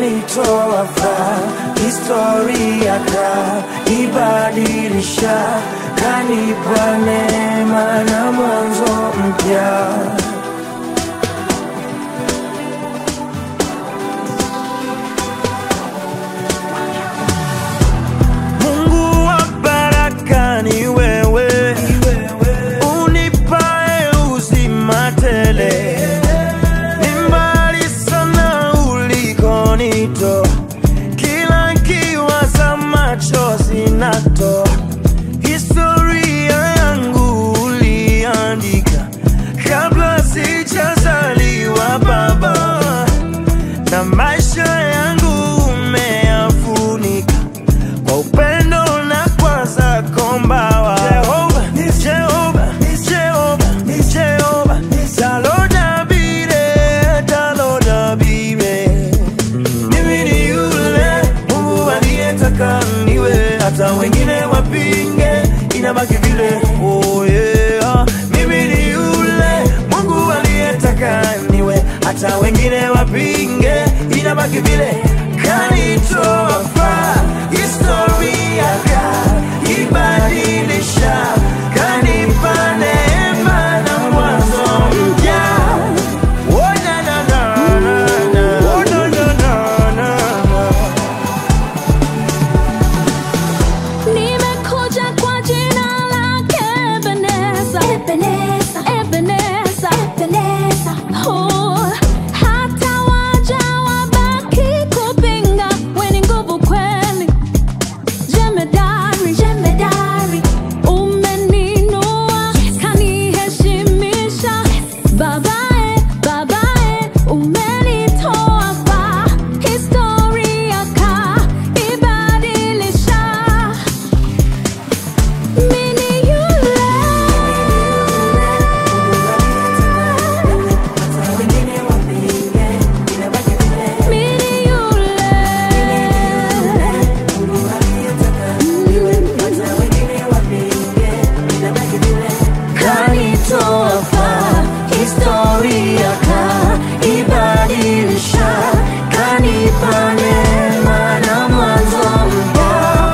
kanitoa faa, historia kaibadilisha, kanipa neema na mwanzo mpya. Mungu wa baraka ni wewe, unipae uzima tele. Ni mbali sana ulikonitoa, kila kiwaza machozi natoa. Historia yangu uliandika kabla sijazaliwa Baba, na maisha yangu umeyafunika kwa upendo na kwa zako mbawa. Jehova, Jehova, Jehova, Jehova, talodabire, talodabire. Mimi ni yule Mungu aliyetaka niwe, hata wengine wapinge, inabaki vile. Oh yeah. Mimi ni yule Mungu aliyetaka niwe, hata wengine wapinge, inabaki vile. Kanitoa faa, historia kaibadilisha, kanipa neema na mwanzo mpya. Oh, na, na, na, na, na. Oh, na, na, na, na, na. Nimekuja kwa jina lake Ebeneza. Ebeneza. Oh, hata waja wabaki kupinga, we ni nguvu kweli. Jemedari. Umeninua, kaniheshimisha. Babae, babae, umenitoa faa. Historia kaibadilisha. Mini yule Mini kanitoa faa, historia kaibadilisha, kanipa neema na mwanzo mpya.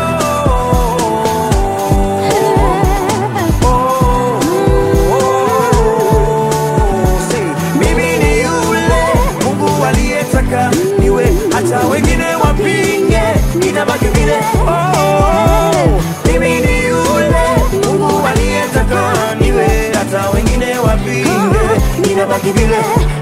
Mimi ni yule Mungu aliyetaka niwe, hata wengine wapinge, inabaki vile. Oh, mimi ni yule Mungu aliyetaka niwe, hata wengine wapinge, inabaki vile.